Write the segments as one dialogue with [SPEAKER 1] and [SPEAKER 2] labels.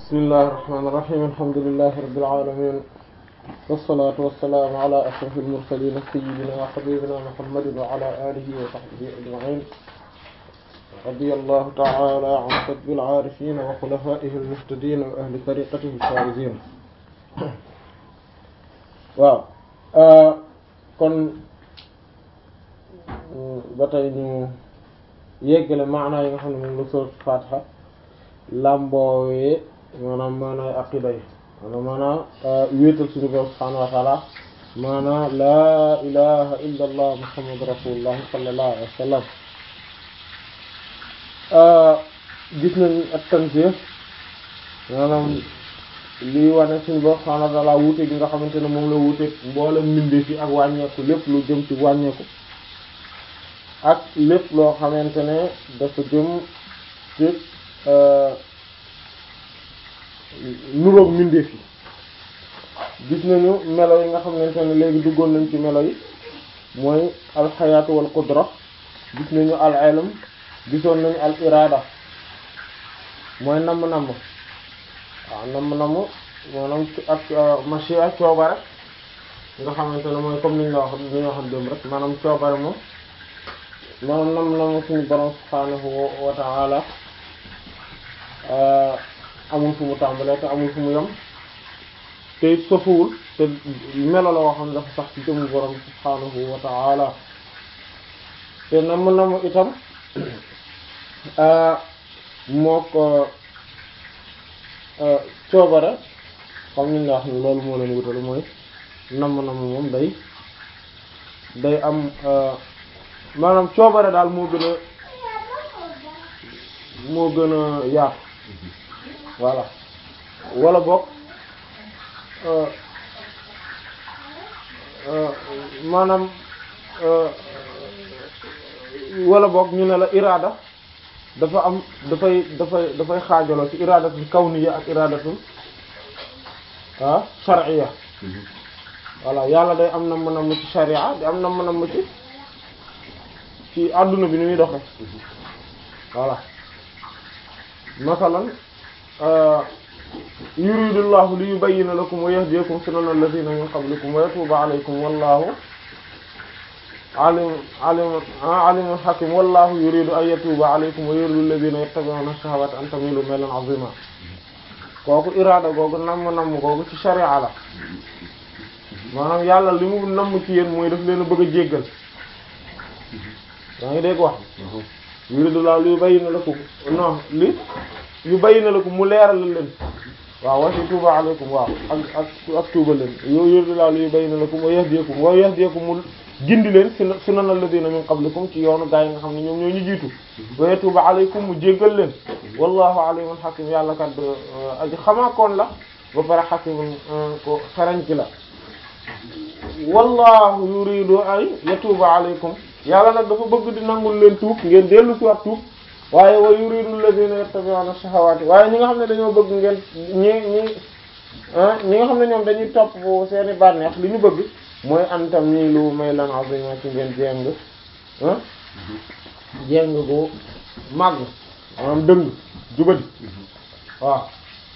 [SPEAKER 1] bismillahi irrahmani irrahim alhamdulilahi rabbil alamin wassalatu wassalaamu ala ashraf almursalin sayidina wa habibina muhammadin wa ala alihi wa sahbihi ajmain radiyallahu ta'ala an qutbil aarifin wa xulafaihi almuhtadin wa ahli tariqatihi alfaizin waaw kon ba tey ñu yeggale maanaa yi nga xam ne moom la sourate Fatiha làmboowee maanaam maanaay aqida yi maanaam maanaam wéetal suñu borom subhaanahu wa taala maanaam laa ilaha illa allah muhammadu rasulullah sallallahu alayhi wa sallam gis nañ ak tanzih maanaam lii wane suñu borom subhaanahu wa taala wuute gi nga xamante ne moom la wuute mboolem mbindeef yi ak wàññeeku lépp lu jëm ci wàññeeku ak lépp loo xamante ne dafa jëm ci nuroog mbindeef yi gis nañu melo yi nga xamante ne léegi duggoon nañ ci melo yi mooy alxayaatu wal qudra gis nañu al ilm gisoon nañu al irada mooy namm-namm waaw namm-namm maanaam ak machia coobare nga xamante ne mooy comme niñ la wax ni ñu waxoon démb rek maanaam coobare moom maanaam namm-namm suñu borom subhaanahu wa ta'ala amul fu mu tàmbalee te amul fu mu yem te it sofuwul te melo la woo xam ne dafa sax ci jëmu borom subhaanahu wa ta'ala te namm namm itam moo ko coobare comme ni nga wax ni loolu moo leen wutale mooy namm namm moom day day am maanaam coobare daal moo gën a moo gën a yaatu voilà wala boog maanaam wala boog ñu ne la iraada dafa am dafay dafay dafay xaajaloo ci iradatul kawniya ak iradatul ah shar'iyya voilà yàlla day am na mën a mu ci sharia di am na mën a mu ci ci àdduna bi ni muy doxe voilà masalan yuridullahu li yubayyina lakum wa yahdiyakum sunana alladhina min qablikum wa yatuba alaykum wallahu alim alim alimun hakim wallahu yuridu an yatuba alaykum wa yuridu alladhina yattabi'una ash-shahawati an tamilu maylan 'azima kooku iraada googu namm namm googu ci sharia la maanaam yàlla li mu namm ci yéen mooy daf leen a bëgg a jéggal yaa ngi dégg wax yuridullahu li yubayyina lakum non li yubayyina lakum mu leeral leen waaw wa tuuba alaykum waaw ak ak ak tuuba leen yuridullahu li yubayyina lakum wa yahdiyakum wa yahdiyakum mu gindi leen sunan alladhina min qablikum ci yoonu gaa yi nga xam ne ñoom ñoo ñu jiitu wa yatuuba alaykum mu jéggal leen wallahu alimun hakim yàlla kat aji xamaakoon la ba pare hakimun ko xarañ ci la wallahu yuridu ay yatuuba alaykum yàlla nag dafa bëgg di nangul leen tuub ngeen dellu ci wax tuub waaye wa yuridu alladhina yattabi'una shahawati waaye ñi nga xam ne dañoo bëgg ngeen ñi ñi ñi nga xam ne ñoom dañuy topp seeni bànneex li ñu bëgg mooy antam nii lu may lan azima ci ngeen jéng ah jéng bu màgg maanaam dëng jubadi waaw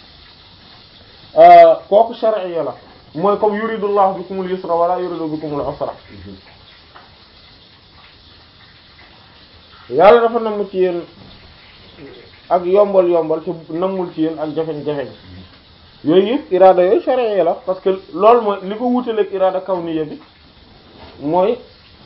[SPEAKER 1] kooku shar'iyya la mooy comme yuridullahu bikumul yusra wala yuridu bikumul usra yàlla dafa namm ci yéen ak yombal yombal te nammul ci yéen ak jafeñ-jafeñ yooyu yëpp iraada yooyu sharia la parce que loolu mooy li ko wutaleeg iraada kawniya bi mooy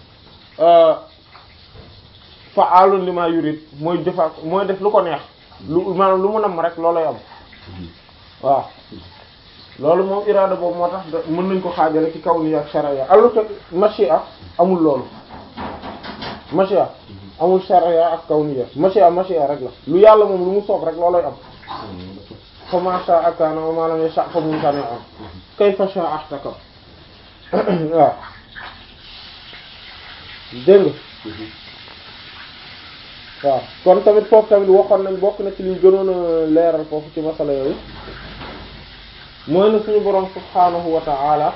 [SPEAKER 1] fa'aalun lima yurid mooy jëfa mooy def lu ko neex lu maanaam lu mu namm rek loolay am waaw loolu moom iraada boobu moo tax mën nañ ko xaajale ci kawniya ak sharia alors que mashia amul loolu mashia amul sharia ak kawniya mashia mashia rek la lu yàlla moom lu mu soob rek loolay am fa ma sha'a kana wa ma lam yasha' fa mumtani'un kayfa sha'a ihtakam waaw dégg nga waaw kon tamit foofu tamit waxoon nañ bokk na ci liñ gënoon a leeral foofu ci masala yooyu mooy na suñu boroom subhaanahu wa ta'ala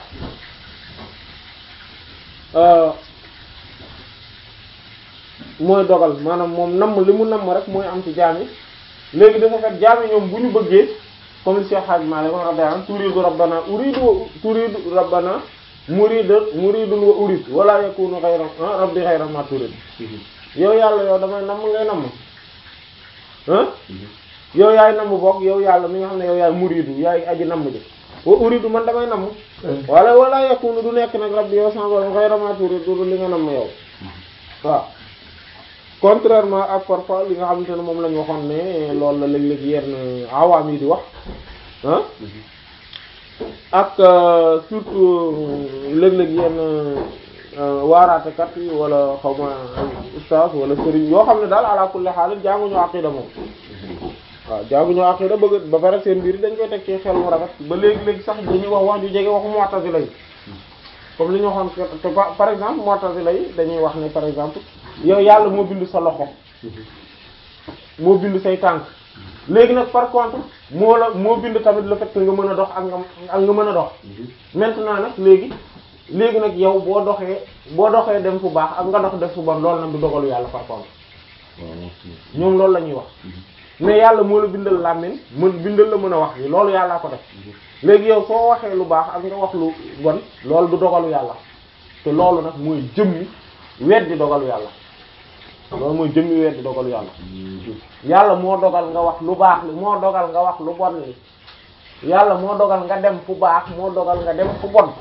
[SPEAKER 1] mooy dogal maanaam moom namm li mu namm rek mooy am ci jaam yi léegi dafa fekk jaam yi ñoom bu ñu bëggee comme li Cheikh Hadj Malick wax radiyallahu anhu turidu rabbana uridu turidu rabbana muridu muridun wa urid wala yakunu ghayra rabbi ghayra ma turid yow yàlla yow damay namm ngay namm ah yow yaay namm bokk yow yàlla mi nga xam ne yow yaay muridu yaay aji namm ji wa uridu man damay namm wala wala yakunu du nekk nag rabbi yow sama borom ghayra ma turid du li nga namm yow waaw contrairement ak parfois li nga xamante ne moom la ñu waxoon ne loolu la léeg-léeg yenn awaam yi di wax ah ak surtout léeg-léeg yenn waaraatekat yi wala xaw ma ustaas wala sëriñ yoo xam ne daal ala kulli haal jànguñu aqida moom waaw jànguñu aqida bëgg ba pare seen mbir dañ koy teg ci xel mu rafet ba léegi-léegi sax dañuy wax wax ju jege waxu mu'tazila yi comme li ñu waxoon te par exemple mu'tazila yi dañuy wax ne par exemple yow yàlla moo bind sa loxo moo bind say tànk léegi nag par contre moo la moo bind tamit le fait que nga mën a dox ak nga ak nga mën a dox maintenant nag léegi léegi nag yow boo doxee boo doxee dem fu baax ak nga dox def fu bon loolu nag du dogalu yàlla par contre ñoom loolu la ñuy wax mais yàlla moo la bindal làmmiñ mën bindal la mën a wax yi loolu yàllaa ko def léegi yow soo waxee lu baax ak nga wax lu bon loolu du dogalu yàlla te loolu nag mooy jëmmi weddi dogalu yàlla loolu mooy jëmmi weddi dogalu yàlla yàlla moo dogal nga wax lu baax li moo dogal nga wax lu bon li yàlla moo dogal nga dem fu baax moo dogal nga dem fu bon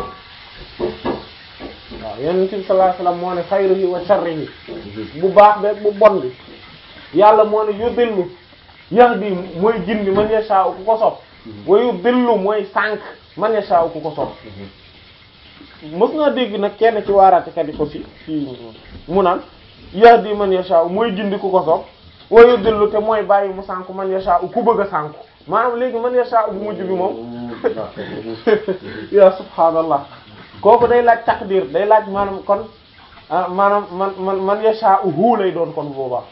[SPEAKER 1] waaw yonent bi sallallahu alayhi wasallam moo ne xayruhi wa sharrihi bu baax be bu bon bi yàlla moo ne yudillu yahdi mooy gindi man yasha'u ku ko sopp wa yudillu mooy sànq man yasha'u ku ko sopp mës naa dégg nag kenn ci waaraatekat yi aussi ci mu naan yahdi man yasha'u mooy gindi ku ko sopp wa yudillu te mooy bàyyi mu sànku man yasha'u ku bëgg a sànku maanaam léegi man yasha'u bu mujj bi moom ya subhaanallah kooku day laaj takdir day laaj maanaam kon maanaam man man man yasha'u hu lay doon kon boobaa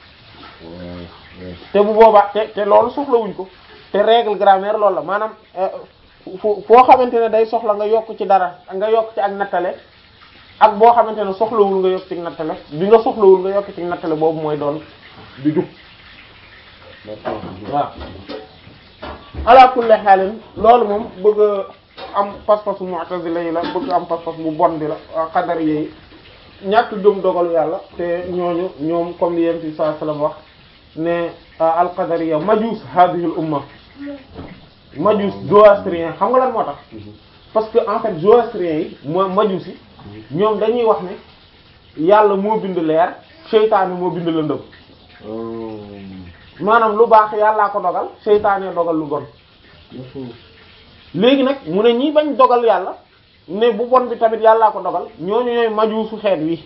[SPEAKER 1] te bu boobaa te te loolu soxlawuñ ko te règle grammaire loolu la maanaam foo foo xamante ne day soxla nga yokk ci dara nga yokk ci ak nattale ak boo xamante ne soxlawul nga yokk ci nattale bi nga soxlawul nga yokk ci nattale boobu mooy doon di jub waaw ala kulli xaalin loolu moom bëgg am pas-pasu mu'tazila yi la bëgg am pas-pas bu bon bi la xadar yi ñàkk gëm dogalu yàlla te ñooñu ñoom comme li yent bi sallallahu alayhi wasallam wax ne alqadariya majus hadhihi al umma majus zoroastrien xam nga lan moo tax parce que en fait zoroastrien yi moo majus yi ñoom dañuy wax ne yàlla moo bind leer seytaane moo bind lëndëm maanaam lu baax yàllaa ko dogal seytaane dogal lu bon léegi nag mu ne ñi bañ dogal yàlla ne bu bon bi tamit yàllaa ko dogal ñooñu ñooy majuusu xeet wi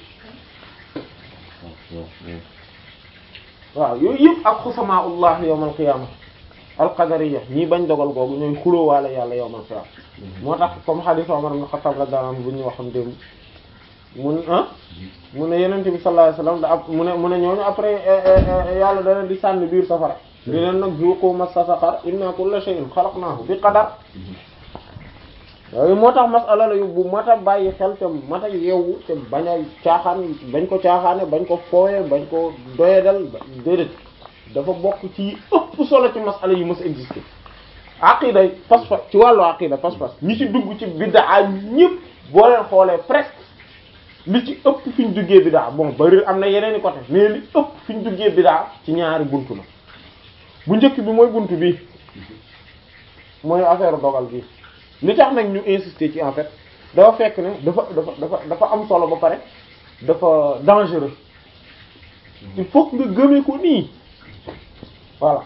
[SPEAKER 1] waaw yooyu yëpp ak xusamaullah yawmal qiyaama alqadariya ñii bañ dogal googu ñooy xulóowaale yàlla yawmal qiyaama moo tax comme hadith Umar ibn Khattab radiyallahu anhu bu ñu waxam démb mun ah mu ne yenent bi sallallahu alayhi wasallam da ab mu ne mu ne ñooñu après yàlla dana di sànni biir safara di leen nag zuqu massa saqar inna kulla shay'in khalaqnahu bi qadar yooyu moo tax masala la yu bu mat a bàyyi xel te mat a yeewu te bañ a caaxaan bañ ko caaxaane bañ ko fooye bañ ko doyadal déedéet dafa bokk ci ëpp solo ci masala yi mës a exister aqida pas-pas ci wàllu aqida pas-pas ñi ci dugg ci biddaa ñëpp boo leen xoolee presque li ci ëpp fi ñu duggee biddaa bon bari am na yeneen i côté mais li ëpp fi ñu duggee biddaa ci ñaari buntu la bu njëkk bi mooy buntu bi mooy affaire dogal bi li tax nag ñu insister ci en fait dafa fekk ne dafa dafa dafa dafa am solo ba pare dafa dangereux il faut que nga gëmee ko nii voilà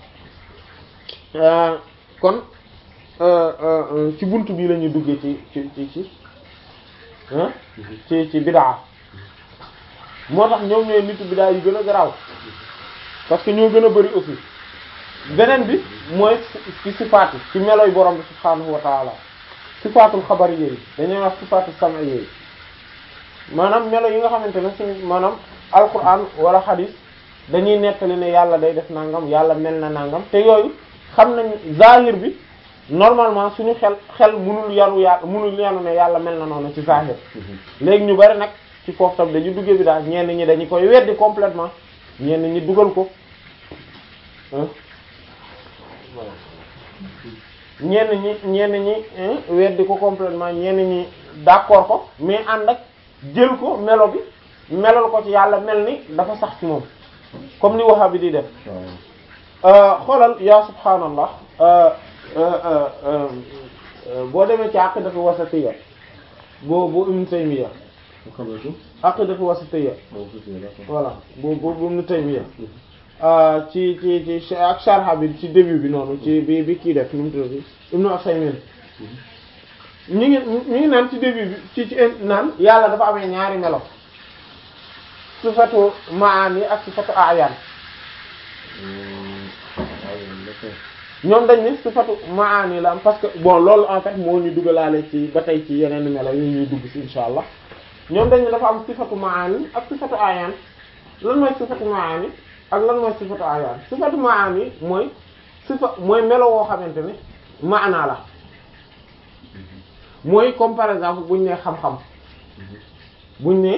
[SPEAKER 1] kon ci buntu bi la ñuy duggee ci ci ci ci ci ci bidaa moo tax ñoom ñooy nitu bidaa yu gën a garaaw parce que ñoo gën a bari aussi beneen bi mooy ci sifaat yi ci meloy borom bi subhaanahu wa taala sifaatul xabar yooyu dañuy wax sifaatul sama yooyu maanaam melo yi nga xamante ne suñ maanaam alquran wala xadis dañuy nettali ne yàlla day def nangam yàlla mel na nangam te yooyu xam nañ zahir bi normalement suñu xel xel munul yanu yàlla munul yanu ne yàlla mel na noonu ci zahir léegi ñu bari nag ci foofu tam dañu duggee bi daal ñenn ñi dañu koy weddi complètement ñenn ñi dugal ko ñenn ñi ñenn ñi weddi ko complètement ñenn ñi d'accord ko mais ànd ak jël ko melo bi melal ko ci yàlla mel ni dafa sax ci moom comme ni waxa bi di def xoolal yaa subhaanallah boo demee ci aqidatu wasatiyya boo boo Ibn Taymiyya aqidatu wasatiyya voilà boo boo bu Ibn Taymiyya ci ci ci ak sharha bi ci début bi noonu ci bi bi kii def nu mu tudd Ibn Usaymin ñu ngi ñu ngi naan ci début bi ci ci naan yàlla dafa amee ñaari melo sifatu maani ak sifatu ayaan ñoom dañ ne sifatu maani la am parce que bon loolu en fait moo ñu dugalaale ci ba tey ci yeneen melo yi ñuy dugg ci insha allah ñoom dañ ne dafa am sifatu maani ak sifatu ayaan lan mooy sifatu maani ak lan mooy sifatu ayaan sifatu maani mooy sifa mooy melo woo xamante ne maanaa la mooy comme par exemple buñ ne xam-xam buñ ne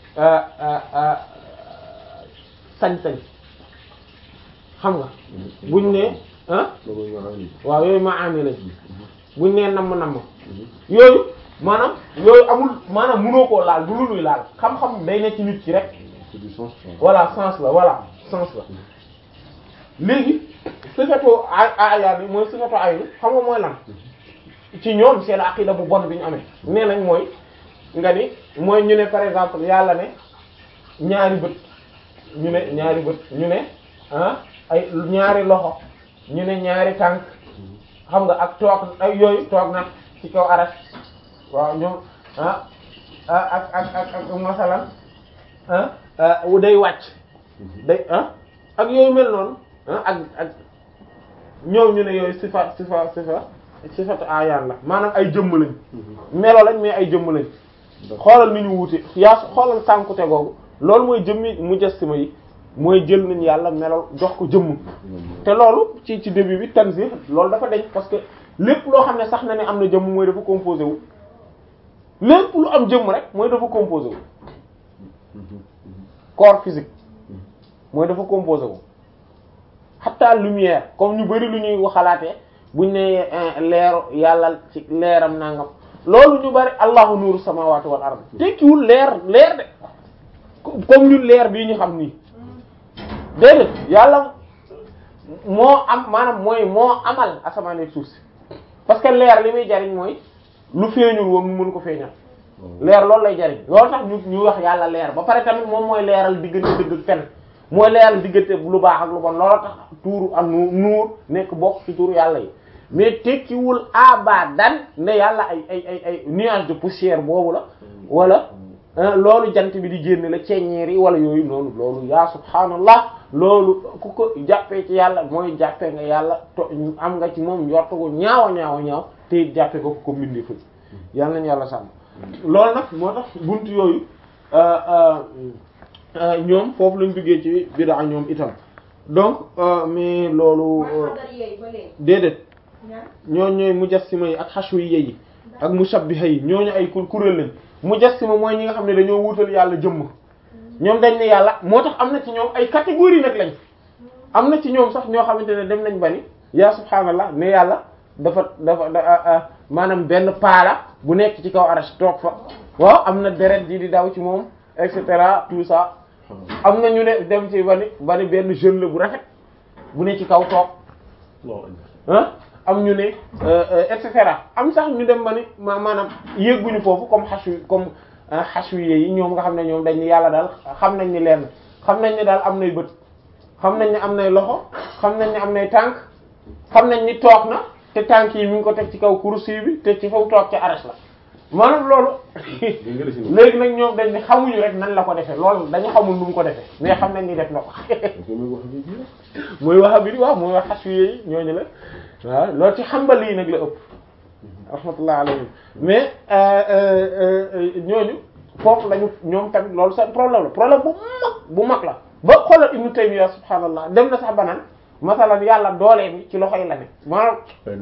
[SPEAKER 1] sañ-sañ xam nga buñ ne ah waaw yooyu maani lañ buñ ne namm-namm yooyu maanaam yooyu amul maanaam mënoo koo laal du lu luy laal xam-xam day ne ci nit ki rek voilà sens la voilà sens la léegi sifatu ayaan yi mooy sifatu aynu xam nga mooy lan ci ñoom seen aqida bu bon bi ñu amee nee nañ mooy nga ni mooy ñu ne par exemple yàlla ne ñaari bët ñu ne ñaari bët ñu ne ah ay ñaari loxo ñu ne ñaari tànk xam nga ak toog ay yooyu toog na ci kaw aras waaw ñoom ah ak ak ak ak masalan ah day wàcc day ah ak yooyu mel noonu ah ak ak ñoom ñu ne yooyu sifa sifa sifa sifatu ayaan la maanaam ay jëmm lañ melo lañ mais ay jëmm lañ xoolal ni ñu wuute yaa xoolal sànkute googu loolu mooy jëmmi mujassima yi mooy jël nañ yàlla melo jox ko jëmm te loolu ci ci début bi tanzih loolu dafa deñ parce que lépp loo xam ne sax na ne am na jëmm mooy dafa composé wu lépp lu am jëmm rek mooy dafa composé wu corps physique mooy dafa composé wu xatta lumière comme ñu bari lu ñuy waxalaatee buñ ne leeru yàlla ci leeram nangam loolu ñu bari allahu nuuru samawati wal ard tekkiwul leer leer de comme ñun leer bii ñu xam nii déedéet yàlla moo am maanaam mooy moo amal asamaan ak suuf si parce que leer li muy jariñ mooy lu feeñul woon mu mën ko feeñal leer loolu lay jariñ loolu tax ñu ñu wax yàlla leer ba pare tamit moom mooy leeral diggante dëgg ak fen mooy leeral diggante lu baax ak lu bon loolu tax tuuru ak nuur nekk bokk ci tuuru yàlla yi mais tekkiwul abadan ne yàlla ay ay ay ay nuage de poussière boobu la wala loolu jant bi di génne la ceeñeer yi wala yooyu noonu loolu yaa subhaanallah loolu ku ko jàppee ci yàlla mooy jàppee nga yàlla to am nga ci moom njort ko ñaawa ñaawa ñaaw te it jàppee ko ko mbindi fu yàlla nañu yàlla sàmm loolu nag moo tax bunt yooyu ñoom foofu lañ duggee ci bid'a ñoom itam donc mais loolu déedéet ñooñu ñooy mujassima yi ak hashwiyya yi ak mushabbiha yi ñooñu ay kuréel lañ mujassima mooy ñi nga xam ne dañoo wutal yàlla jëmm ñoom dañ ne yàlla moo tax am na ci ñoom ay catégorie nag lañ am na ci ñoom sax ñoo xamante ne dem nañ ba ni yaa subhaanallah ne yàlla dafa dafa maanaam benn paala bu nekk ci kaw arash toog fa waaw am na deret ji di daw ci moom et cetera tout ça am na ñu ne dem ci ba ni ba ni benn jeune la bu rafet bu ne ci kaw toog ah am ñu ne et cetera am sax ñu dem ba ni ma maanaam yégguñu foofu comme xashu comme xashwiye yi ñoom nga xam ne ñoom dañ ni yàlla daal xam nañ ni lenn xam nañ ni daal am nay bët xam nañ ni am nay loxo xam nañ ni am nay tànk xam nañ ni toog na te tànk yi mi ngi ko teg ci kaw kursi bi te ci faw toog ci arash la maanaam loolu léegi nag ñoom dañ ni xamuñu rek nan la ko defee loolu dañu xamul nu mu ko defee mais xam nañ ni def na ko mooy wax bi waaw mooy wax xashwiye yi ñooñu la waaw loolu ci xambal yi nag la ëpp rahmatullah alayhim mais ñooñu foofu lañu ñoom tamit loolu seen problème la problème bu mag bu mag la ba xoolal Ibnu Taymiyya subhaanallah dem na sax banaan masalan yàlla doole bi ci loxo yi la ne maanaam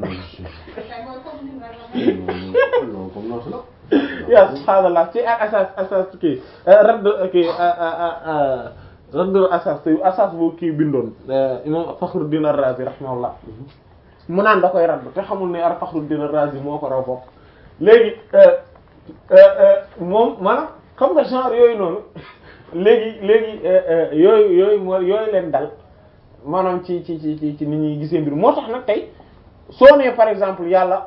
[SPEAKER 1] ya subhaanallah ci ak asas asas kii radd kii radd asas asas bu kii bindoon imam Fakhruddin Ar-Razi rahimahullah mu naan da koy radd te xamul ne al-Fakhruddin ar-Razi moo ko raw foofu léegi moom maanaam xam nga genre yooyu noonu léegi léegi yooyu yooyu moo yooyu leen dal maanaam ci ci ci ci ci nit ñuy gisee mbir moo tax nag tey soo nee par exemple yàlla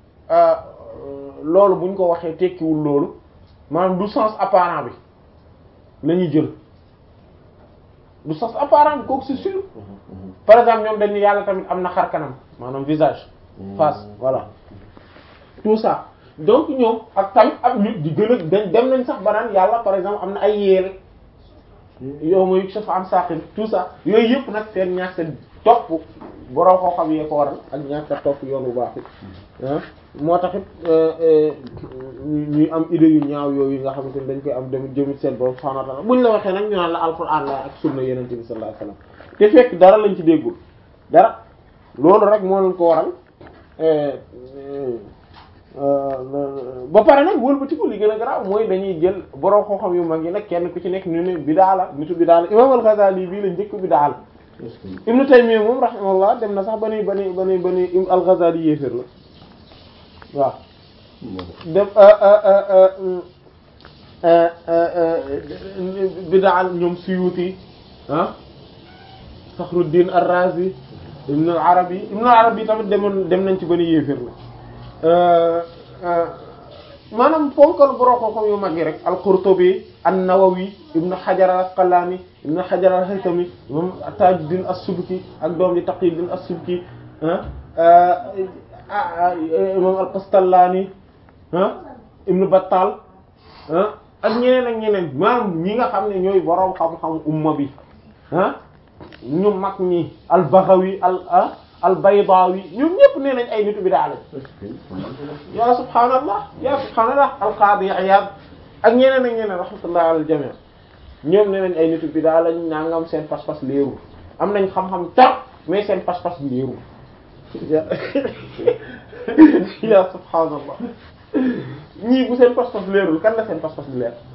[SPEAKER 1] loolu buñ ko waxee tekkiwul loolu maanaam du sens apparent bi la ñuy jël du sens apparent bi kooku c'est sûr par exemple ñoom dañu yàlla tamit am na xar kanam maanaam visage face voilà tout ça donc ñoom ak tamit ak nit di gën a dañ dem nañ sax ba naan yàlla par exemple am na ay yeel yow mooy safa am saqin tout ça yooyu yëpp nag seen ñàkk topp borom koo xam yee ko waral ak ñàkk topp yoon bu baax it ah moo tax it ñuy am idée yu ñaaw yooyu nga xamante ni dañ koy am dem jëmit seen borom subhanahu wa ta'ala buñ la waxee nag ñu naan la alquran la ak sunna yeneen bi sallallahu alayhi wasallam te fekk dara lañ ci déggul dara loolu rek moo leen ko waral ba pare nag wëlbatiku li gën a garaaw mooy dañuy jël borom xam-xam yu mag yi nag kenn ku ci nekk ñu ne bidaa la nitu bidaa la imam al-Ghazali bii la njëkk bidaa la Ibn Taymiyya moom rahimahullah dem na sax ba ni ba ni ba ni ba ni al-Ghazali yéeféer la waaw dem bidaa ñoom Suyuti ah Fakhruddin ar-Razi Ibn al-Arabi Ibn al-Arabi tamit demoon dem nañ ci ba ni yéeféer la maanaam fonkal boroo xam-xam yu mag yi rek al-Qurtubi an-Nawawi Ibn Hajar al-Asqalani Ibn Hajar al-Haytami imam Tajuddin as-Subki ak doom di Taqiyuddin as-Subki imam al-Qastallani Ibn Battal ak ñeneen ak ñeneen maanaam ñi nga xam ne ñooy boroom xam-xam umma bi ñu mag ñi al-Baghawi al al-Baydawi ñoom ñëpp nee nañ ay nitu bidaa lañ ya subhaanallah ya subhaanallah al-Qadi Iyad ak ñeneen ak ñeneen rahmatullah ala al-jami' ñoom nee nañ ay nitu bidaa lañ nangam seen pas-pas leerul am nañ xam-xam tar mais seen pas-pas leerul ya subhaanallah ñii bu seen pas-pas leerul kan la seen pas-pas di leer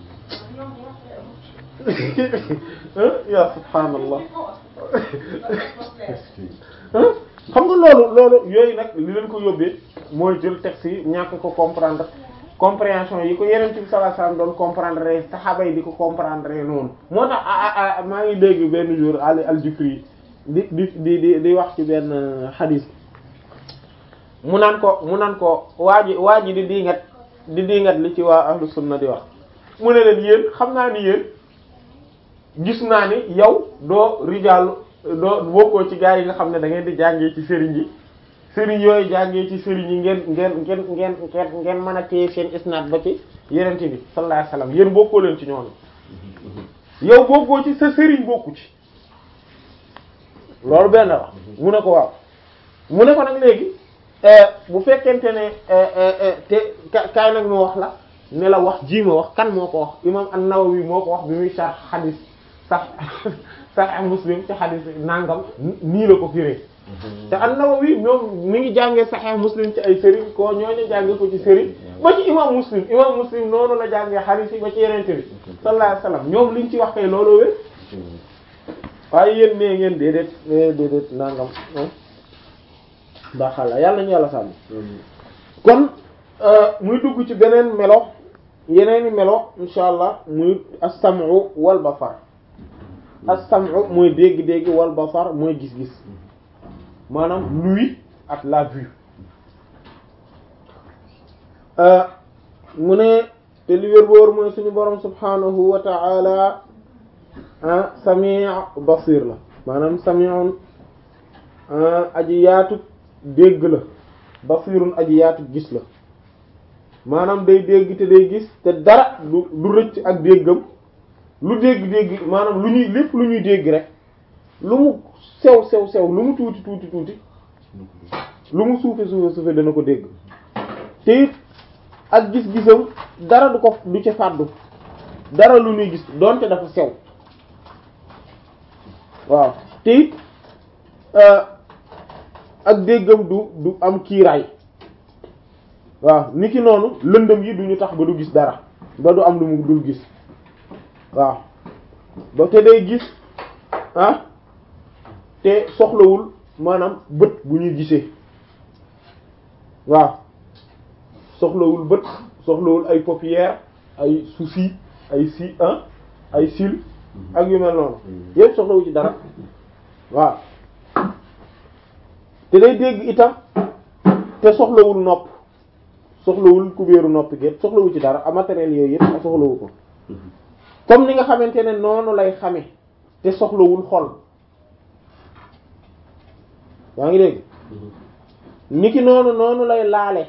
[SPEAKER 1] ya subhaanallah xam nga loolu loolu yooyu nag li leen ko yóbbee mooy jël texte yi ñàkk ko comprendre compréhension yi ko yeneen ci sallallahu alayhi wasallam doon comprendre saxaaba yi di ko comprendre noonu moo tax a maa ngi dégg benn jour Ali al-Jufri di di di di di wax ci benn xadiis mu naan ko mu naan ko waa ji waa ji di diingat di diingat li ci waa ahlu sunna di wax mu ne leen yéen xam naa ni yéen gis naa ni yow doo rijaalu doo bokkoo ci gaa yi nga xam ne da ngeen di jàngee ci sëriñ yi sëriñ yooyu jàngee ci sëriñ yi ngeen ngeen ngeen ngeen ngeen ngeen mën a téye seen isnaad ba ci yenente bi sallallahu alayhi wasallam yéen bokkoo leen ci ñoom yow bokkoo ci sa sëriñ bokku ci loolu benn wax mu ne ko waaw mu ne ko nag léegi bu fekkente ne te kaay nag ma wax la ne la wax ji ma wax kan moo ko wax imam an-Nawawi moo ko wax bi muy sharh hadith sax Sahih Muslim ci hadith nangam nii la ko firee te an-Nawawi ñoom mi ngi jàngee Sahih Muslim ci ay sëriñ ko ñooñu jàngee ko ci sëriñ ba ci imam Muslim imam Muslim noonu la jàngee hadith yi ba ci yenente bi sallallahu alayhi wasallam ñoom liñ ci wax kay looloo wér waaye yéen nee ngeen déedéet déedéet nangam baaxal yàlla ñu yàlla sàmm kon muy dugg ci beneen melo yeneeni melo insha allah muy as-sam'u wal basar as-sam'u mooy dégg-dégg wal basar mooy gis-gis maanaam l'ouïe ak la vue mu ne te li wér boor mooy suñu borom subhanahu wa ta'ala sami' basir la maanaam sami'un aji yaatu dégg la basirun aji yaatu gis la maanaam day dégg te day gis te dara du du rëcc ak déggam lu dégg-dégg maanaam lu ñuy lépp lu ñuy dégg rek lu mu sew sew sew lu mu tuuti tuuti tuuti lu mu suufe suufe suufe dana ko dégg te it ak gis-gisam dara du ko du ca fàddu dara lu ñuy gis doonte dafa sew waaw te it ak déggam du du am kiiraay waaw niki noonu lëndëm yi duñu tax ba du gis dara ba du am lu mu dul gis waaw ba te day gis ah te soxlawul maanaam bët bu ñuy gisee waaw soxlawul bët soxlawul ay paupières ay soucis ay si ah ay cils ak yu mel noonu yépp soxlawu ci dara waaw te day dégg itam te soxlawul nopp soxlawul kubéeru nopp gépp soxlawu ci dara a matériel yooyu yépp a soxlawu ko comme ni nga xamante ne noonu lay xame te soxlawul xol yaa ngi dégg niki noonu noonu lay laale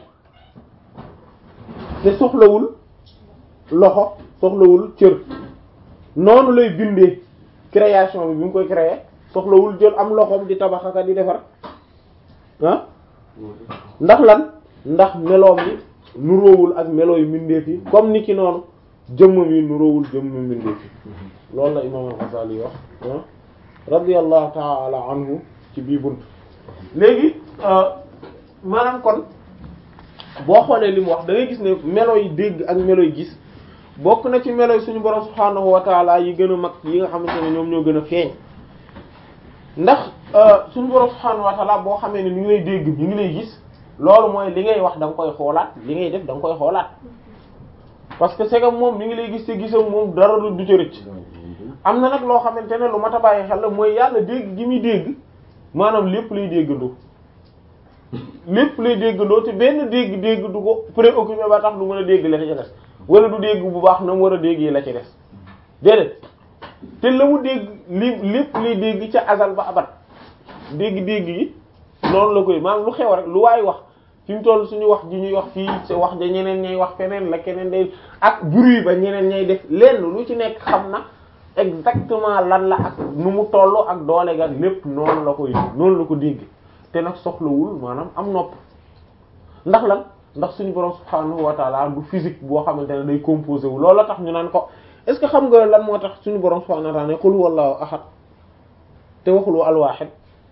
[SPEAKER 1] te soxlawul loxo soxlawul cër noonu lay bindee création bi bi mu koy créer soxlawul jël am loxoom di tabax ak di defar ah ndax lan ndax meloom yi nuroowul ak melo yu mbindeef yi comme ni ki noonu jëmmam yi nuroowul jëmmu mbindeef yi loolu la imam al-Ghazali wax ah radiyallahu ta'ala anhu ci bii bunt léegi maanaam kon boo xoolee li mu wax da ngay gis ne melo yi dégg ak melo yi gis bokk na ci melo yi suñu borom subhaanahu wa taala yi gën a mag yi nga xamante ne ñoom ñoo gën a feeñ ndax suñu borom subhaanahu wa taala boo xamee ne mi ngi lay dégg mi ngi lay gis loolu mooy li ngay wax da nga koy xoolaat li ngay def da nga koy xoolaat parce que c'est que moom mi ngi lay gis te gisam moom dara du ca rëcc am na nag loo xamante ne lu mat a bàyyi xel la mooy yàlla dégg gi muy dégg maanaam lépp lay déggandoo lépp lay déggandoo te benn dégg-dégg du ko préoccupé ba tax du mën a dégg la ci des wala du dégg bu baax na mu war a déggee la ci des déedéet te la mu dégg li lépp lay dégg ca azal ba abat dégg-dégg yi noonu la koy maanaam lu xew rek lu waay wax fi mu toll suñu wax ji ñuy wax fii sa wax ja ñeneen ñay wax feneen la keneen day ak bruit ba ñeneen ñay def lenn lu ci nekk xam na exactement lan la ak nu mu toll ak doole ga lépp noonu la koy noonu la ko dégg te nag soxlawul maanaam am nopp ndax lan ndax suñu borom subhaanahu wa taala du physique boo xamante ne day composé wu loolu la tax ñu naan ko est-ce que xam nga lan moo tax suñu borom subhaanahu wa taala ne qul huwallahu ahad te waxul al wahid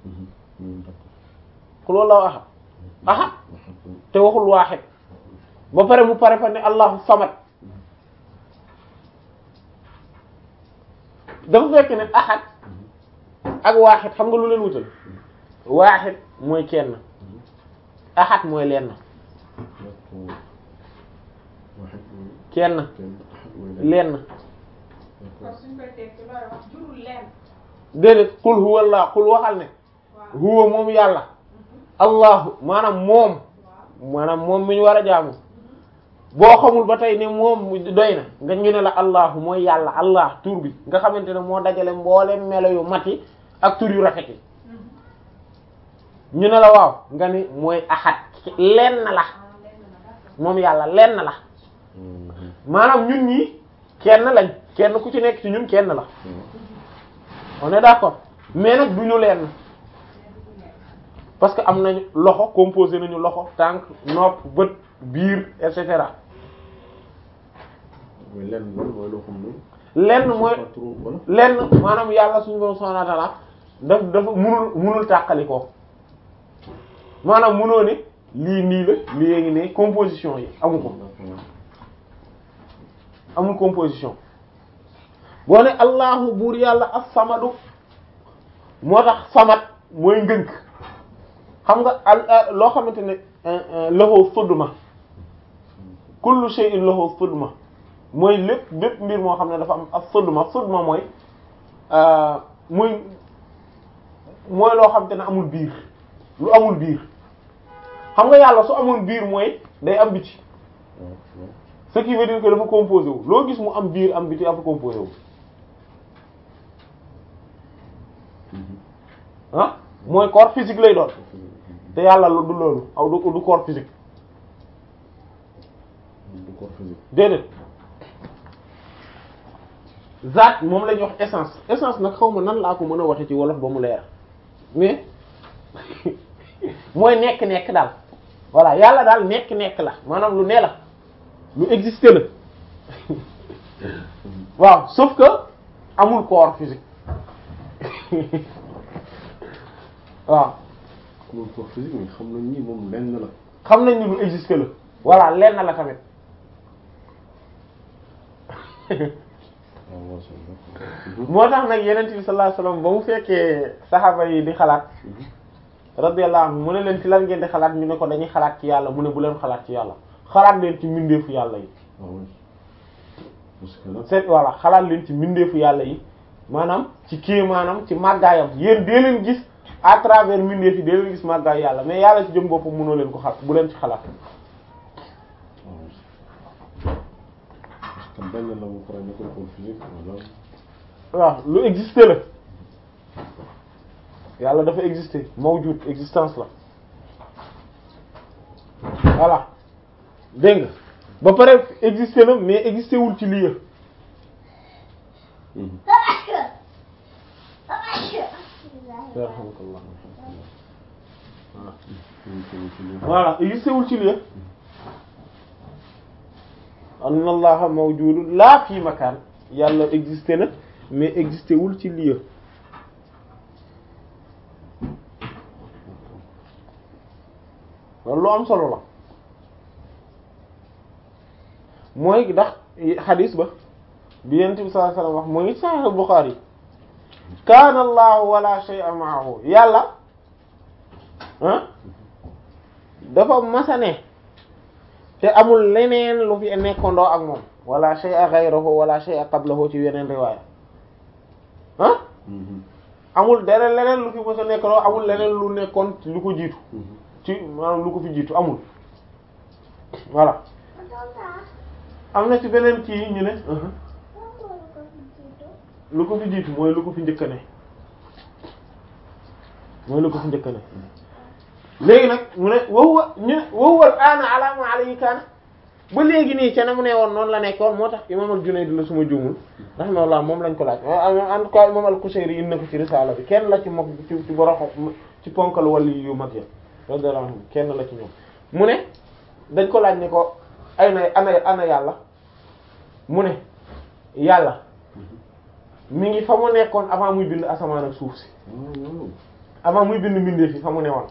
[SPEAKER 1] qul huwallahu ahad ahad te waxul wahid ba pare mu pare fa ne allahu samad dafa fekk ne ahad ak wahid xam nga lu leen wutal wahid mooy kenn ahad mooy lenn kenn lenn déedéet qul huwa allah qul waxal ne huwa moom yàlla allahu maanaam moom maanaam moom mi ñu war a jaamu boo xamul ba tey ne moom doy na nga ñu ne la allahu mooy yàlla allah tur bi nga xamante ne moo dajale mboolem melo yu mat yi ak tur yu rafet yi ñu ne la waaw nga ni mooy ahad lenn la moom yàlla lenn la maanaam ñun ñi kenn lañ kenn ku ci nekk ci ñun kenn la on est d'accord mais nag du ñu lenn parce que am nañu loxo composé nañu loxo tànk nopp bët biir et cetera
[SPEAKER 2] lenn mooy loo xam
[SPEAKER 1] lenn mooy lenn maanaam yàlla suñu borom subhanahu wa ta'ala daf dafa munul munul tàqali ko maanaam munoo ne lii nii la lii ngi ne composition yi amu ko amul composition boo ne allahu buur yàlla as-samadu moo tax samat mooy ngënk xam nga al loo xamante ne lahu sudma kullu shay'in lahu sudma mooy lépp lépp mbir moo xam ne dafa am as-sudma sudma mooy muy mooy loo xamante ne amul biir lu amul biir xam nga yàlla su amoon biir mooy day am biti ce qui veut dire que dafa composé wu loo gis mu am biir am biti dafa composé wu ah mooy corps physique lay doon te yàlla du loolu aw du du corps physique
[SPEAKER 2] du corps physique
[SPEAKER 1] déedéet zaat moom la ñuy wax essence essence nag xaw ma nan laa ko mën a waxe ci wolof ba mu leer mais mooy nekk-nekk daal voilà yàlla daal nekk-nekk la maanaam lu ne la lu existé la waaw sauf que amul corps physique waaw
[SPEAKER 2] amul corps physique mais xam nañ ni moom lenn la
[SPEAKER 1] xam nañ ni lu existé la voilà lenn la tamit moo tax nag yeneen bi sallallahu alayhi wasallam ba mu fekkee saxaaba yi di xalaat radiyallahu anhu mu ne leen ci lan ngeen di xalaat ñu ne ko dañuy xalaat ci yàlla mu ne bu leen xalaat ci yàlla xalaat leen ci mbindeefu yàlla yi
[SPEAKER 2] ah oui parce que là
[SPEAKER 1] seet voilà xalaat leen ci mbindeefu yàlla yi maanaam ci kii maanaam ci màggaayam yéen dee leen gis à travers mbindeef yi dee leen gis màggaay yàlla mais yàlla ci jëm boppam mënoo leen ko xalaat bu leen ci xalaat
[SPEAKER 2] ah oui parce que benn la bu pare nekkul ko physique wala
[SPEAKER 1] waaw lu exister la yàlla dafa exister mawjud existence la voilà dégg nga ba pare exister na mais exister wul ci lieu
[SPEAKER 2] Mhm.
[SPEAKER 1] yarhamkallah
[SPEAKER 2] Mhm, ci- ci li-
[SPEAKER 1] voilà exister wul ci lieu anna allaha mawjudun la fi makaan yàlla exister na mais exister wul ci lieu loolu lu am solo la mooy ndax xadis ba bi yent bi sallallahu alayhi wasallam wax mooy sahih Bukhari kaana allahu wala shay'a ma'ahu yàlla ah dafa masane te amul leneen lu fi nekkandoo ak moom wala shay'a ghayruhu wala shay'a qablahu ci yeneen riwaaya ah
[SPEAKER 2] Mhm,
[SPEAKER 1] amul dara leneen lu fi mës a nekkandoo amul leneen lu nekkoon lu ko jiitu
[SPEAKER 2] mhm.
[SPEAKER 1] ci maanaam lu ko fi jiitu amul voilà am na ci beneen kii ñu ne uh-huh. lu ko fi jiitu mooy lu ko fi njëkk ne mooy lu ko fi njëkk ne léegi nag mu ne wahuwa ñu ne wahuwa al-aana ala ma alayhi kaana ba léegi nii ca na mu ne woon noonu la nekkoon moo tax imam al-Junayd la suma juumul rahimahullah moom lañ ko laaj en tout cas imam al-Qushayri indi na ko ci risaala bi kenn la ci moom ci ci boroxo ci ponkal wali yu mag ya radiyallahu anhu kenn la ci ñoom mu ne dañ ko laaj ne ko ay na ana ana yàlla mu ne yàlla mi ngi fa mu nekkoon avant muy bind asamaan ak suuf si
[SPEAKER 2] Ah, waaw.
[SPEAKER 1] avant muy bind mbindee fi fa mu ne woon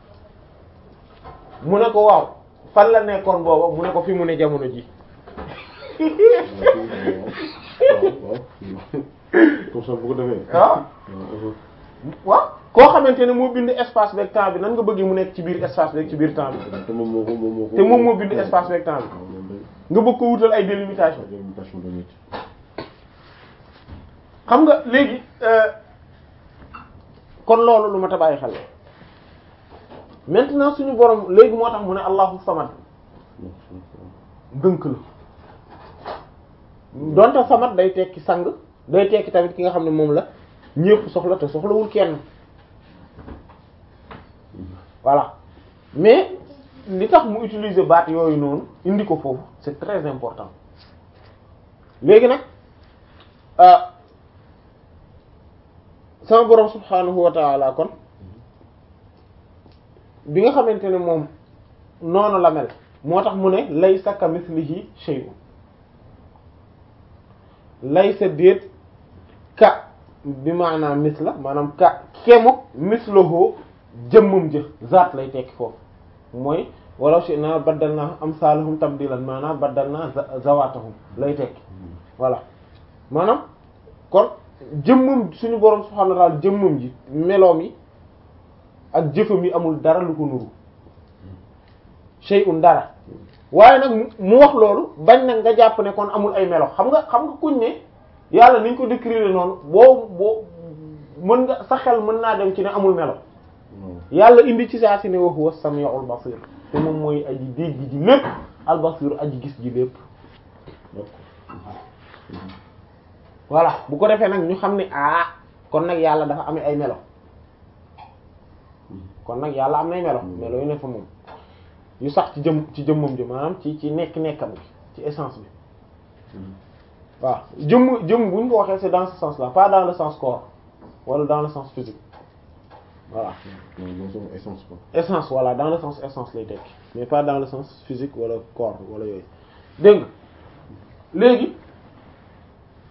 [SPEAKER 1] mu ne ko waaw fan la nekkoon booba mu ne ko fi mu ne jamono ji
[SPEAKER 2] waaw waaw comme ça bu ko defee.
[SPEAKER 1] waaw
[SPEAKER 2] waaw
[SPEAKER 1] waaw koo xamante ne moo bind espace beeg temps bi nan nga bëggee mu nekk ci biir espace beeg ci biir temps bi
[SPEAKER 2] te moom moo ko moom moo ko.
[SPEAKER 1] te moom moo bind espace beeg temps bi
[SPEAKER 2] waaw loolu day
[SPEAKER 1] nga bëgg ko wutal ay délimitation
[SPEAKER 2] délimitation de nit.
[SPEAKER 1] xam nga léegi euh, kon loolu lu ma ta bàyyi xel la maintenant suñu borom léegi moo tax mu ne allahu samad dënk la donte samad day tekki sang day tekki tamit ki nga xam ne moom la ñépp soxla te soxlawul kenn voilà mais li tax mu utiliser baat yooyu noonu indi ko foofu c'est très important léegi nag ah sama borom subhanahu wa ta'ala kon bi nga xamante ne moom noonu la mel moo tax mu ne laysa kamithlihi shay'un laysa déet ka bi maanaam misla maanaam ka kemu mislahu jëmmum jë zaat lay tekki foofu mooy walaw shi'na baddalna amsalahum tabdilan maanaam baddalna zawatahum lay tekki voilà maanaam kon jëmmum suñu borom subhanahu wa ta'ala jëmmum ji meloom yi ak jëfam yi amul dara lu ko nuru shay'un dara waaye nag mu- mu wax loolu bañ nag nga jàpp ne kon amul ay melo xam nga xam nga kuñ ne yàlla niñ ko décrire noonu boo boo mën nga sa xel mën naa dem ci ne amul melo
[SPEAKER 2] waaw
[SPEAKER 1] yàlla indi ci saa si ne wa huwa samiul basir te moom mooy aji dégg ji lépp al basir aji gis ji lépp
[SPEAKER 2] d'accord.
[SPEAKER 1] voilà bu ko defee nag ñu xam ne ah kon nag yàlla dafa amee ay melo kon nag yàlla am nay melo melo yu ne fa moom yu sax ci jëm ci jëmmam ji maanaam ci ci nekk nekkam bi ci essence bi waaw jëmm jëmm bu ñu ko waxee c'est dans ce sens là pas dans le sens corps wala dans le sens physique voilà
[SPEAKER 2] non non sama essence quoi.
[SPEAKER 1] essence voilà dans le sens essence lay tekki mais pas dans le sens physique wala corps wala yooyu dégg nga léegi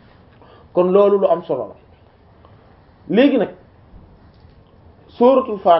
[SPEAKER 1] kon loolu lu am solo la léegi nag sóoratul Faatiha